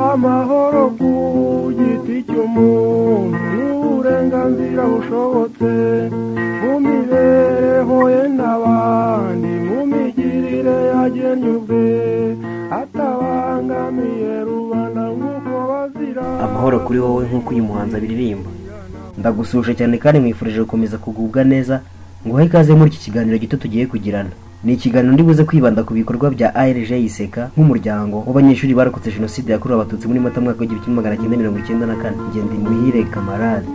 amahoro ku giti cy'umuntu n'uburenganzira bushobotse mu mibereho ye n'abandi mu migirire yagennye ubwe atabangamiye rubanda nk'uko bazira amahoro kuri wowe nk'uko uyu muhanzi abiririmba ndagusuje cyane kandi nkwifurije gukomeza kugubwa neza nguhe ikaze muri iki kiganiro gito tugiye kugirana ni ikiganiro ndi buze kwibanda ku bikorwa bya ARG Iseka nk'umuryango w'abanyeshuri barokotse jenoside yakorewe abatutsi muri mata mwaka w'igihumbi kimwe magana cyenda mirongo icyenda na kane njye ndi muhire kamarade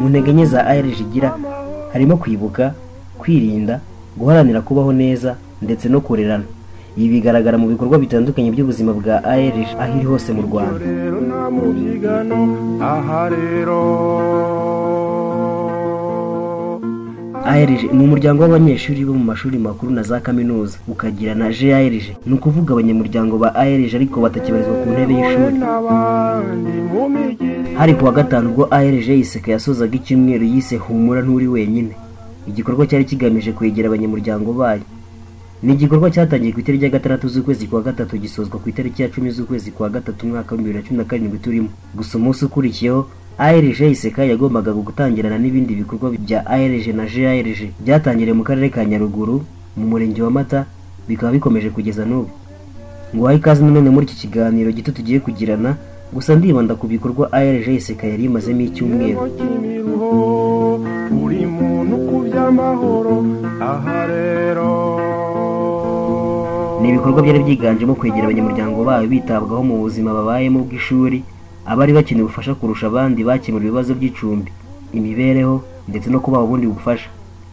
mu ntege nke za ARG igira harimo kwibuka kwirinda guharanira kubaho neza ndetse no korerana ibi bigaragara mu bikorwa bitandukanye by'ubuzima bwa ARG aho iri hose mu Rwanda rero nta mubyigano aha rero ARG ni umuryango w'abanyeshuri bo mu mashuri makuru na za kaminuza ukagira na JARG ni ukuvuga abanyamuryango ba ARG ariko batakibarizwa ku ntebe we y'ishuri n'abandi mu migirire hari ku wa gatanu ubwo ARG Iseka yasozaga icyumweru yise humura nturi wenyine igikorwa cyari kigamije kwegera abanyamuryango bayo ni igikorwa cyatangiye ku itariki ya gatandatu z'ukwezi kwa gatatu gisozwa ku itariki ya cumi z'ukwezi kwa gatatu umwaka wa bibiri na cumi na karindwi turimo gusa umunsi ukurikiyeho ARG Iseka yagombaga gutangirana n'ibindi bikorwa bya ARG na JARG byatangiriye mu karere ka Nyaruguru mu murenge wa Mata bikaba bikomeje kugeza n'ubu nguhaye ikaze nanone muri iki kiganiro gito tugiye kugirana gusa ndibanda ku bikorwa ARG Iseka yari imazemo icyumweru Kimiruho, buri muntu ku by'amahoro aha rero ni ibikorwa byari byiganjemo kwegera abanyamuryango bayo bitabwaho mu buzima babayemo bw'ishuri abari bakeneye ubufasha kurusha abandi bakemura ibibazo by'icumbi imibereho ndetse no kubaha ubundi bufasha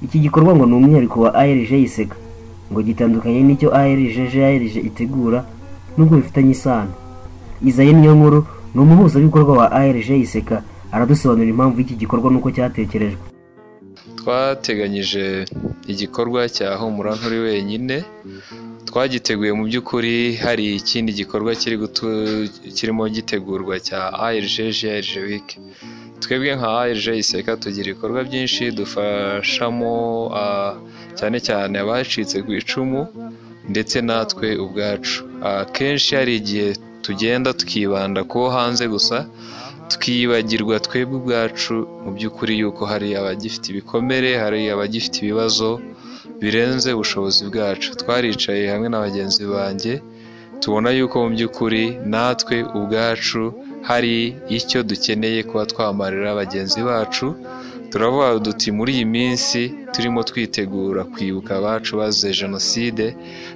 iki gikorwa ngo ni umwihariko wa ARG Iseka ngo gitandukanye n'icyo ARG JARG itegura nubwo bifitanye isano Izaye niyo nkuru ni umuhuzabikorwa wa ARG Iseka aradusobanurira impamvu y'iki gikorwa n'uko cyatekerejwe twateganyije igikorwa cya humura nturi wenyine twagiteguye mu by'ukuri hari ikindi gikorwa kiri gutu- kirimo gitegurwa cya ARG GRG week twebwe nka ARG Iseka tugira ibikorwa byinshi dufashamo ah, cyane cyane abacitse ku icumu ndetse natwe ubwacu akenshi hari igihe tugenda tukibanda ku wo hanze gusa tukibagirwa twebwe ubwacu mu by'ukuri yuko hari abagifite ibikomere hari abagifite ibibazo birenze ubushobozi bwacu twaricaye hamwe na bagenzi banjye tubona yuko mu by'ukuri natwe ubwacu hari icyo dukeneye kuba twamarira bagenzi bacu turavuga duti muri iyi minsi turimo twitegura kwibuka abacu bazize jenoside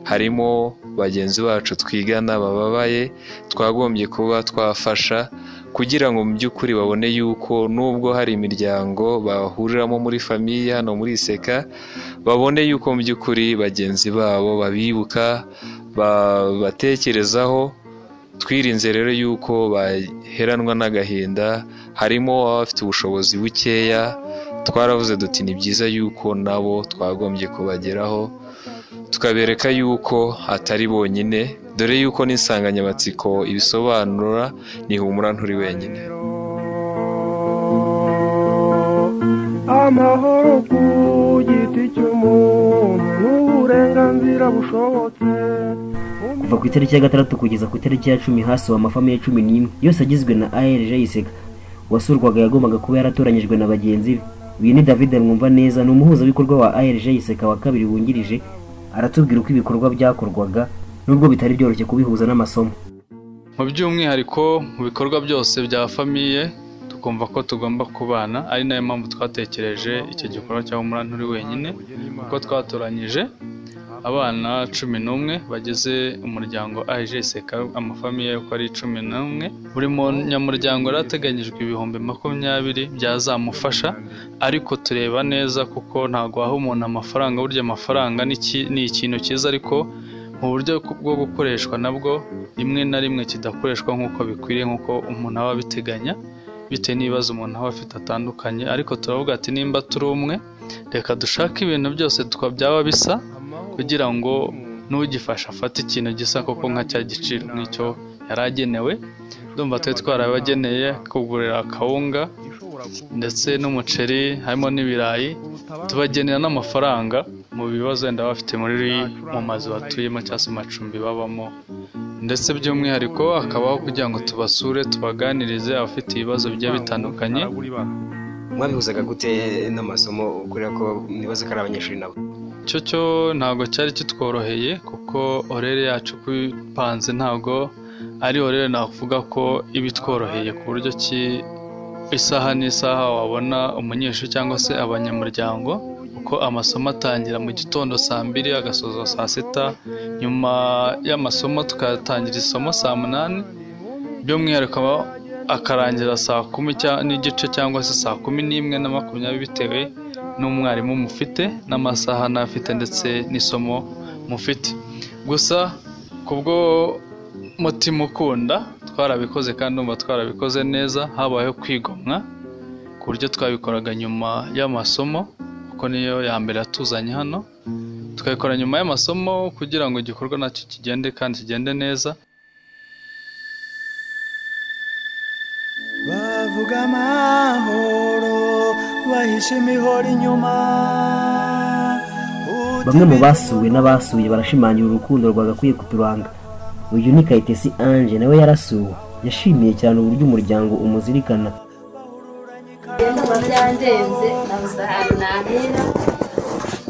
harimo bagenzi bacu twigana bababaye twagombye kuba twafasha kugira ngo mu by'ukuri babone yuko nubwo hari imiryango bahuriramo muri famiye hano muri iseka babone yuko mu by'ukuri bagenzi babo babibuka babatekerezaho twirinze rero yuko baheranwa n'agahinda harimo abafite ubushobozi bukeya twaravuze duti ni byiza yuko nabo twagombye kubageraho tukabereka yuko atari bonyine dore yuko n'insanganyamatsiko ibisobanura ni humura nturi wenyine amahoro ku giti cy'umuntu n'uburenganzira bushobotse kuva ku itariki ya gatandatu kugeza ku itariki ya cumi hasuwe amafamiye cumi n'imwe yose agizwe na ARG Iseka wasurwaga yagombaga kuba yaratoranyijwe na bagenzi be uyu ni David Mwumva neza ni umuhuzabikorwa wa ARG Iseka wa kabiri wungirije aratubwira uko ibikorwa byakorwaga nubwo bitari byoroshye kubihuza n'amasomo mu by'umwihariko mu bikorwa byose bya famiye tukumva ko tugomba kubana ari nayo mpamvu twatekereje icyo gikorwa cya humura nturi wenyine kuko twatoranyije abana cumi n'umwe bagize umuryango aje iseka amafamiye uko ari cumi n'umwe buri munyamuryango yari ateganyijwe ibihumbi makumyabiri byazamufasha ariko tureba neza kuko ntabwo waha umuntu amafaranga burya amafaranga ni iki- ni ikintu cyiza ariko mu buryo bwo gukoreshwa nabwo rimwe na rimwe kidakoreshwa nk'uko bikwiriye nk'uko umuntu aba abiteganya bitewe n'ibibazo umuntu aba afite atandukanye ariko turavuga ati nimba turi umwe reka dushake ibintu byose twa byaba bisa kugira ngo n'ugifasha afate ikintu gisa koko nka cya giciro nk'icyo yari agenewe ndumva twe twarabageneye kugurira akawunga ndetse n'umuceri harimo n'ibirayi tubagenera n'amafaranga mu bibazo wenda bafite muri mu mazu batuyemo cyangwa se amacumbi babamo ndetse by'umwihariko hakabaho kugira ngo tubasure tubaganirize abafite ibibazo bigiye bitandukanye mwabihuzaga gute n'amasomo kubera ko nibaza ko ari abanyeshuri nabo icyo cyo ntabwo cyari kitworoheye kuko orere yacu uko ipanze ntabwo ari orere navuga ko iba itworoheye ku buryo ki isaha n'isaha wabona umunyeshuri cyangwa se abanyamuryango kuko amasomo atangira mu gitondo saa mbiri agasozwa saa sita nyuma y'amasomo tukatangira isomo saa munani by'umwihariko akarangira saa kumi n'igice cyangwa se saa kumi n'imwe na makumyabiri bitewe n'umwarimu mufite n'amasaha n'afite ndetse n'isomo mufite gusa kubwo mutima ukunda twarabikoze kandi numva twarabikoze neza habayeho kwigomwa ku buryo twabikoraga nyuma y'amasomo kuko niyo ya mbere yatuzanye hano tukabikora nyuma y'amasomo kugira ngo igikorwa nacyo kigende kandi kigende neza bavuga amahoro bahishe imihoro inyuma bamwe mu basuwe n'abasuye barashimangira urukundo rwagakwiye kuturanga uyu ni kayitesi ange nawe yarasuwe yashimiye cyane uburyo umuryango umuzirikana ndumva byandenze nabuze ahantu nahera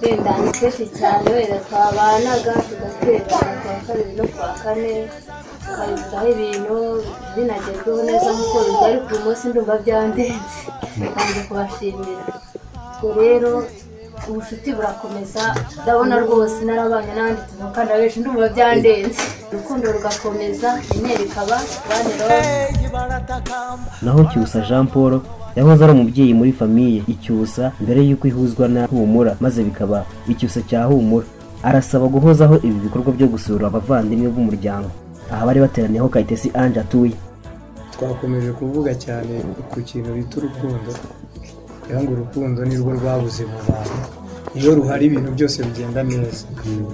wenda ni kenshi cyane wenda twabanaga tugaterana kuwa kabiri no kuwa kane tukabiguraho ibintu binagezweho neza nk'uko biba ariko uyu munsi ndumva byandenze kandi kubashimira ubwo rero ubucuti burakomeza ndabona rwose narabanye n'abandi tuvukana benshi ndumva byandenze urukundo rugakomeza inyenyeri ikaba baneraho naho cyusa jean paul yahoze ari umubyeyi muri famiye icyusa mbere y'uko ihuzwa na humura maze bikaba icyusa cya humura arasaba guhozaho ibi bikorwa byo gusura abavandimwe b'umuryango aha bari bateraniyeho kayitesi ange atuye twakomeje kuvuga cyane ku kintu bita urukundo kugira ngo urukundo nirwo rwabuze mu bantu iyo ruhari ibintu byose bigenda neza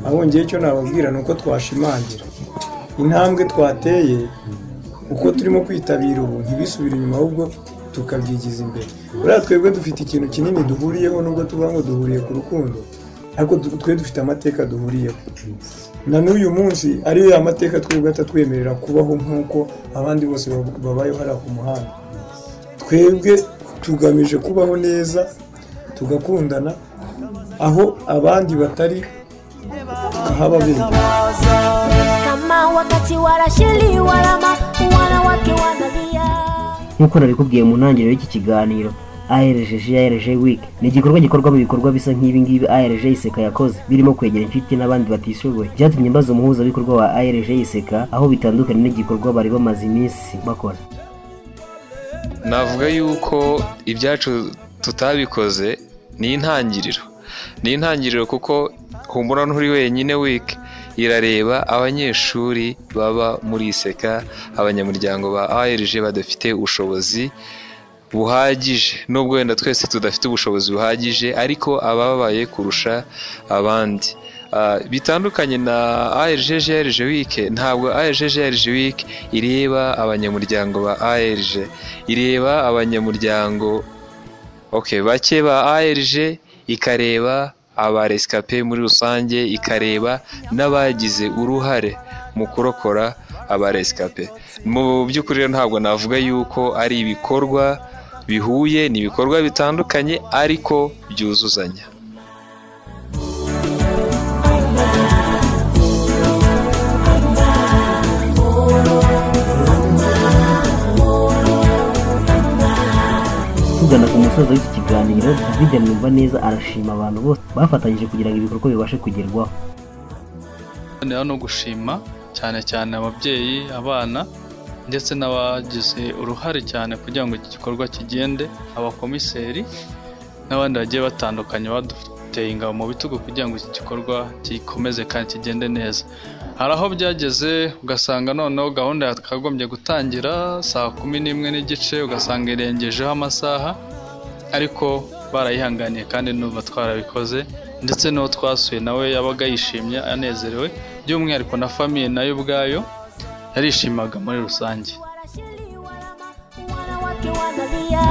abongeyeho icyo nababwira ni uko twashimangira intambwe twateye uko turimo kwitabira ubu ntibisubire inyuma ahubwo tukabyigiza imbere buriya twebwe dufite ikintu kinini duhuriyeho nubwo tuvuga ngo duhuriye ku rukundo ariko du- twe dufite amateka duhuriyeho na n'uyu munsi ariyo ya mateka twebwe atatwemerera kubaho nk'uko abandi bose bab- babayeho hariya ku muhanda twebwe tugamije kubaho neza tugakundana aho abandi batari tukahaba beza kama wakati wanashiliwa lama wanawake wanalia nk'uko nabikubwiye mu ntangiriro y'iki kiganiro ARJJ ARJ Week ni igikorwa gikorwamo ibikorwa bisa nk'ibi ngibi ARJ Iseka yakoze birimo kwegera inshuti n'abandi batishoboye byatumye mbaza umuhuzabikorwa wa ARJ Iseka aho bitandukanye n'igikorwa bari bamaze iminsi bakora navuga yuko ibyacu tutabikoze ni intangiriro ni intangiriro kuko humura nturi wenyine wiki irareba abanyeshuri baba muri iseka abanyamuryango ba arg badafite ubushobozi buhagije nubwo wenda twese tudafite ubushobozi buhagije ariko ababaye kurusha abandi Ah, bitandukanye na ARGG RGWIC ntabwo ARGG RGWIC ireba abanyamuryango ba ARG ireba abanyamuryango okay bake ba ARG ikareba aba rescape muri rusange ikareba n'abagize uruhare mu kurokora aba rescape mu by'ukuri rero ntabwo navuga yuko ari ibikorwa bihuye ni ibikorwa bitandukanye ariko byuzuzanya tugana ku musozo w'iki kiganiro David mwumva neza arashima abantu bose bafatanyije kugira ngo ibikorwa bibashe kugerwaho noneho no gushima cyane cyane ababyeyi abana ndetse n'abagize uruhare cyane kugira ngo iki gikorwa kigende abakomiseri n'abandi bagiye batandukanye baduteye ingabo mu bitugu kugira ngo iki gikorwa gikomeze kandi kigende neza hari aho byageze ugasanga noneho gahunda yakagombye gutangira saa kumi n'imwe n'igice ugasanga irengejeho amasaha ariko barayihanganiye kandi n'ubu twarabikoze ndetse n'uwo twasuye nawe yabaga yishimye anezerewe by'umwihariko na famiye nayo ubwayo yarishimaga muri rusange wanashiliwa lama wanawake wanalia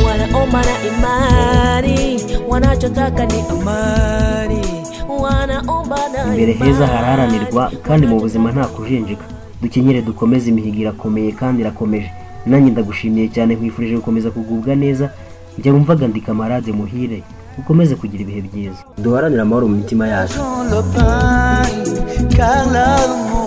wanaomana imani wanachotaka ni amani wanaomba nayo imbere heza imani. haraharanirwa kandi mu buzima nta kujenjeka dukenyere dukomeze imihigo irakomeye kandi irakomeje nanjye ndagushimiye cyane nkwifurije gukomeza kugubwa neza njya wumvaga ndika amarade muhire ukomeze kugira ibihe byiza duharanire amahoro mu mitima yacu dans le pain, car l'amour